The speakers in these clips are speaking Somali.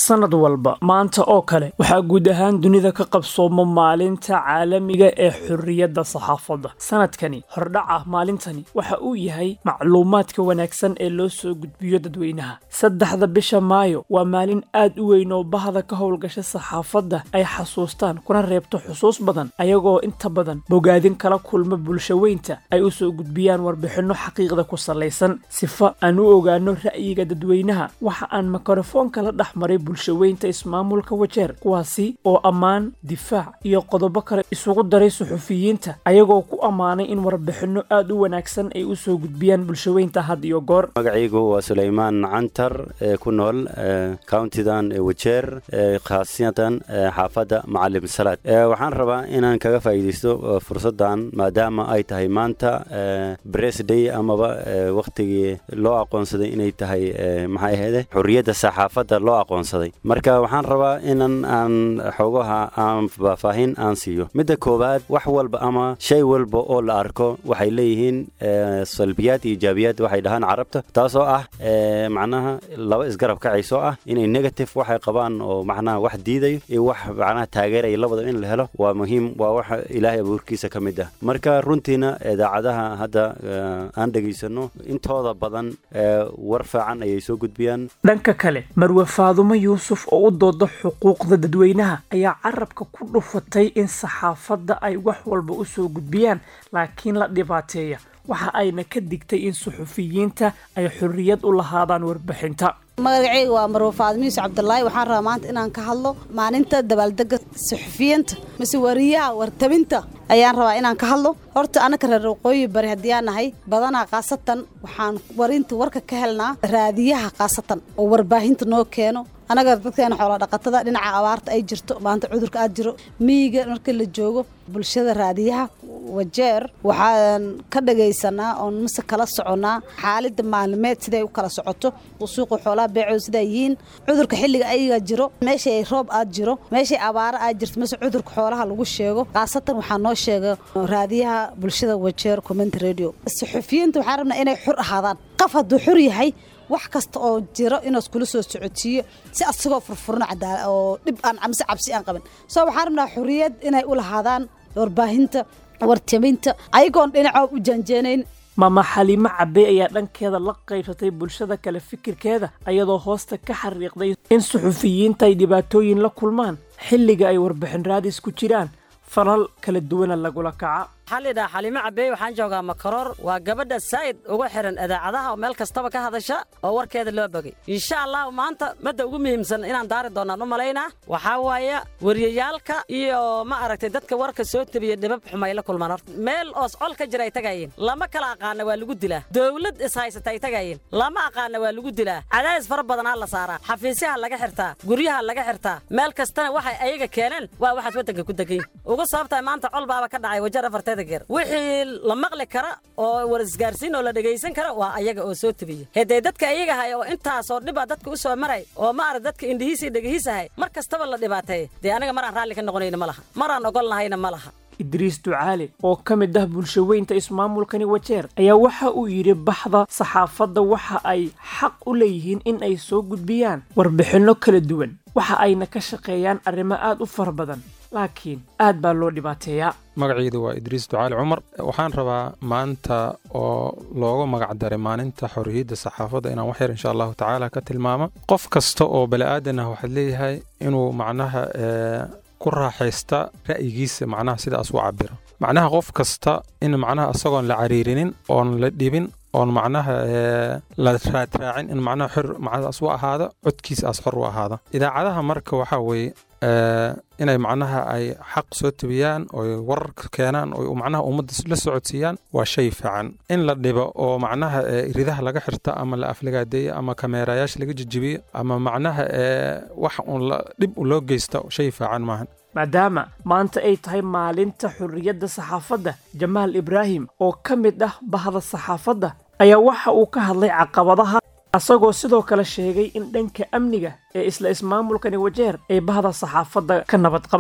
sanad walba maanta oo kale waxaa guud ahaan dunida ka qabsooma maalinta caalamiga ee xorriyadda saxaafadda sanadkani hordhaca maalintani waxa uu yahay macluumaadka wanaagsan ee loo soo gudbiyo dadweynaha saddexda bisha maayo waa maalin aad u weyn oo bahda ka howlgasha saxaafadda ay xasuustaan kuna reebto xusuus badan ayagoo inta badan bogaadin kala kulma bulshaweynta ay u soo gudbiyaan warbixinno xaqiiqda ku salaysan sifa aan u ogaano ra'yiga dadweynaha waxa aan mikrofoonka la dhex maray bulshaweynta ismaamulka wajeer kuwaasi oo ammaan difaac iyo qodobo kale isugu daray suxufiyiinta ayagoo ku ammaanay in warbixinno aad u wanaagsan ay u soo gudbiyaan bulshaweynta had iyo goor magacaygu waa sulaymaan cantar ee ku nool countidan wajeer khaasiyatan xaafadda macalim salaad waxaan rabaa inaan kaga faa'iidaysto fursaddan maadaama ay tahay maanta bresday amaba wakhtigii loo aqoonsaday inay tahay maxay ahayde xurriyadda saxaafadda loo aqoonsaday marka waxaan rabaa inan aan xoogaha aan faahfaahin aan siiyo midda koowaad wax walba ama shay walba oo la arko waxay leeyihiin salbiyaad iyo ijaabiyaad waxay dhahaan carabta taasoo ah macnaha laba isgarab kacayso ah inay negative waxay qabaan oo macnaha wax diidayo iyo wax macnaha taageeraya labadaba in la helo waa muhiim waa wax ilaahay abuurkiisa ka mid ah marka runtiina idaacadaha hadda aan dhegaysano intooda badan war fiican ayay soo gudbiyaan dhanka kale marwe faadumo yuusuf oo u dooda xuquuqda dadweynaha ayaa carabka ku dhufatay in saxaafadda ay wax walba u soo gudbiyaan laakiin la dhibaateeya waxa ayna ka digtay in suxufiyiinta ay xorriyad u lahaadaan warbixinta magacayga waa marwe faadimo yuusuf cabdulaahi waxaan rabaa maanta inaan ka hadlo maalinta dabaaldega suxufiyiinta mise wariyaha wartabinta ayaan rabaa inaan ka hadlo horta anaka reer waqooyi bari haddii aan nahay badanaa khaasatan waxaan warinta warka ka helnaa raadiyaha khaasatan oo warbaahinta noo keeno anaga dadkeena xoola dhaqatada dhinaca abaarta ay jirto maanta cudurka aad jiro miyiga marka la joogo bulshada raadiyaha wajeer waxaan ka dhagaysanaa oon mise kala soconnaa xaalida maalimeed siday u kala socoto suuqa xoolaha beecooda sidaa yihiin cudurka xilliga ayaga jiro meeshay roob aad jiro meeshay abaaro aad jirto mise cudurka xoolaha lagu sheego khaasatan waxaa noo sheega raadiyaha bulshada wajeer comment radio suxufiyiinta waxaan rabnaa inay xur ahaadaan qof hadduu xur yahay wax kasta oo jiro inaad kula soo socodsiiyo si asagoo furfurno oo dhib aan mise cabsi aan qabin soo waxaan rabnaa xuriyad inay u lahaadaan warbaahinta wartaminta ayagoon dhinacoo u janjeenayn maama xaliimo cabbe ayaa dhankeeda la qaybsatay bulshada kale fikirkeeda ayadoo hoosta ka xariiqday in suxufiyiinta ay dhibaatooyin la kulmaan xilliga ay warbixin raadis ku jiraan falal kala duwana lagula kaca waxaa lidhaha xaliimo cabbeey waxaan joogaa makaroor waa gabadha saa'id uga xihan idaacadaha oo meel kastaba ka hadasha oo warkeeda loo bogay insha allah maanta madda ugu muhiimsan inaan daari doonaan u malaynaa waxaa waaye wariyayaalka iyo ma aragtay dadka warka soo tebiya dhibab xumay la kulmaan horta meel oos col ka jira ay tagayeen lama kala aqaana waa lagu dilaa dowlad ishaysata ay tagayeen lama aqaana waa lagu dilaa cadaadis fara badanaa la saaraa xafiisyaha laga xirtaa guryaha laga xirtaa meel kastana waxay ayaga keeneen waa waxaad waddanka ku degayn uga sababtahay maanta col baaba ka dhacay wajar afarteeda wixii la maqli kara oo war isgaarsiin oo la dhegaysan kara waa ayaga oo soo tebiya haddee dadka ayaga hay oo intaasoo dhiba dadka u soo maray oo maarag dadka indhihiisii dhegihiisahay mar kastaba la dhibaateeya dee aniga maraan raalli ka noqonayna ma laha maraan ogol nahayna ma laha idriis ducaale oo ka mid ah bulshaweynta ismaamulkani wajeer ayaa waxa uu yidhi baxda saxaafadda waxa ay xaq u leeyihiin in ay soo gudbiyaan warbixinno kala duwan waxa ayna ka shaqeeyaan arrimo aad u fara badan laakiin aad baa loo dhibaateeyaa magacaydu waa idriis ducaali cumar waxaan rabaa maanta oo looga magac daray maalinta xorriyadda saxaafadda inaan wax yar insha allahu tacaala ka tilmaamo qof kasta oo bani'aadan ah waxaad leeyahay inuu macnaha ku raaxaysta ra'yigiisa macnaha sidaas u cabiro macnaha qof kasta in macnaha isagoon la cariirinin oon la dhibin oon macnaha la raadraacin in macnaha xor macnahaas u ahaado codkiisa aas xor u ahaado idaacadaha marka waxaa weeye inay macnaha ay xaq soo tebiyaan oy wararka keenaan oo macnaha ummadda la socodsiiyaan waa shay fiican in la dhibo oo macnaha ridaha laga xirta ama la aflagaadeeyo ama kameerayaasha laga jejibiyo ama macnaha wax uun dhib loo geysta shay fiican maahan maadaama maanta ay tahay maalinta xorriyadda saxaafadda jamaal ibraahim oo ka mid ah bahda saxaafadda ayaa waxa uu ka hadlay caqabadaha asagoo sidoo kale sheegay in dhanka amniga ee isla ismaamulkani wajeer ay bahda saxaafadda ka nabad qabaan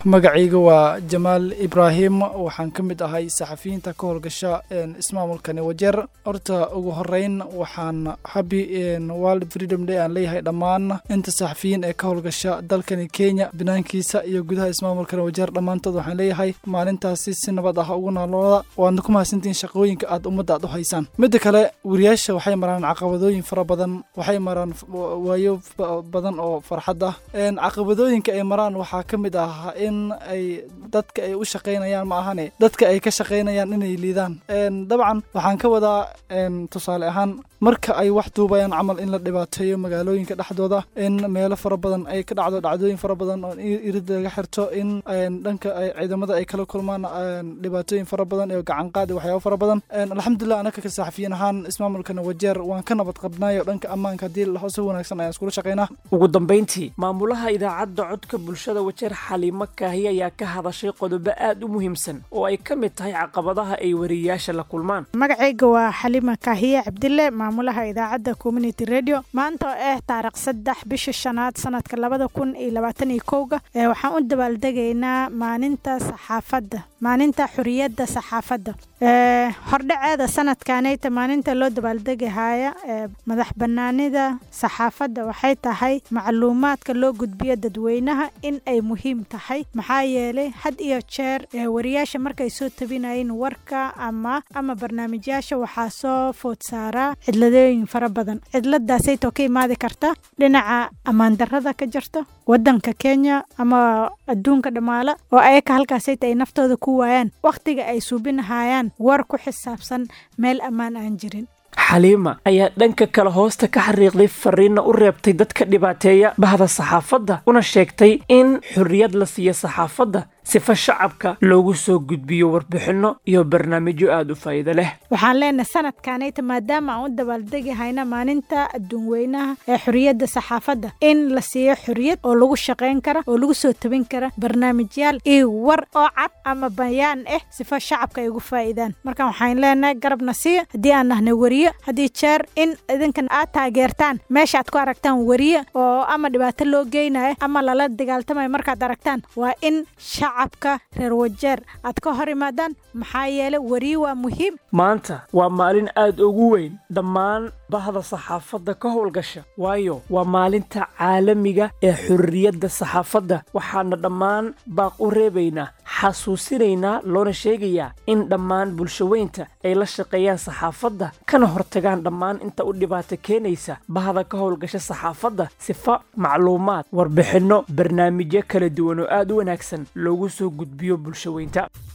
magacayga waa jamaal ibraahim waxaan ka mid ahay saxafiyiinta ka howlgasha ismaamulkani wajeer horta ugu horeyn waxaan happy world freedom day aan leeyahay dhammaan inta saxafiyiin ee ka howlgasha dalkani kenya banaankiisa iyo gudaha ismaamulkani wajeer dhammaantood waxaan leeyahay maalintaasi si nabad ah ugu naalooda waadna ku mahadsantihiin shaqooyinka aad ummadda aad u haysaan midda kale wariyaasha waxay maraan caqabadooyin fara badan waxay maraan waayo badan oo farxad ah caqabadooyinka ay maraan waxaa ka mid ah in ay dadka ay u shaqaynayaan ma ahane dadka ay ka shaqaynayaan inay liidaan dabcan waxaan ka wadaa tusaale ahaan marka ay wax duubayaan camal in la dhibaateeyo magaalooyinka dhexdooda in meelo fara badan ay ka dhacdo dhacdooyin fara badan oo irid laga xirto in dhanka ciidamada ay kala kulmaan dhibaatooyin fara badan iyo gacanqaad iyo waxyaabo fara badan alxamdulilah anaka ka saxafiyiin ahaan ismaamulkana wajeer waan ka nabad qabnaayo dhanka ammaanka haddii si wanaagsan ayaan iskula shaqaynaa ugu dambayntii maamulaha idaacadda codka bulshada wajeer xaliimo kaahi ayaa ka hadashay qodobo aad u muhiimsan oo ay ka mid tahay caqabadaha ay wariyayaasha la kulmaan magacayga waa xalima kaahiye cabdille maamulaha idaacadda community radio maanta oo ah taarikh saddex bisha shanaad sanadka labada kun iyo labaatan iyo kowga waxaan u dabaaldegaynaa maalinta saxaafadda maalinta xuriyadda saxaafadda hordhaceeda sanadkanayta maalinta loo dabaaldegahaya madax banaanida saxaafadda waxay tahay macluumaadka loo gudbiyo dadweynaha in ay muhiim tahay maxaa yeelay had iyo jeer wariyaasha markay soo tabinayeen warka ama ama barnaamijyaasha waxaa soo food saaraa cidladooyin fara badan cidladaasaytoo ka imaadi karta dhinaca ammaandarrada ka jirta waddanka kenya ama adduunka dhammaala oo ayaka halkaasayta ay naftooda ku waayaan wakhtiga ay suubinahayaan war ku xisaabsan meel ammaan aan jirin xaliima ayaa dhanka kale hoosta ka xariiqday fariinna u reebtay dadka dhibaateeya bahda saxaafadda una sheegtay in xorriyad la siiyo saxaafadda sifa shacabka loogu soo gudbiyo warbixinno iyo barnaamijyo aada u faa'iido leh waxaan leenahay sanadkanayta maadaama aan u dabaaldegahayna maalinta adduun weynaha ee xorriyadda saxaafadda in la siiyo xorriyad oo lagu shaqayn kara oo lagu soo tabin kara barnaamijyaal iyo war oo cad ama bayaan ah sifa shacabka ay ugu faa'iidaan marka waxaan leenahay garabna siiya haddii aan nahnay weriye haddii jeer in idinkan aad taageertaan meesha aad ku aragtaan weriye oo ama dhibaato loo geynayo ama lala dagaaltamayo markaad aragtaan waa in shacabka reer wajeer aad ka hor imaadaan maxaa yeelay weriye waa muhiim maanta waa maalin aad ugu weyn dhammaan bahda saxaafadda ka howlgasha waayo waa maalinta caalamiga ee xorriyadda saxaafadda waxaana dhammaan baaq u reebaynaa xasuusinaynaa loona sheegayaa in dhammaan bulshaweynta ay la shaqeeyaan saxaafadda kana hortagaan dhammaan inta u dhibaato keenaysa bahda ka howlgasha saxaafadda sifa macluumaad warbixinno barnaamijyo kala duwan oo aad u wanaagsan loogu soo gudbiyo bulshaweynta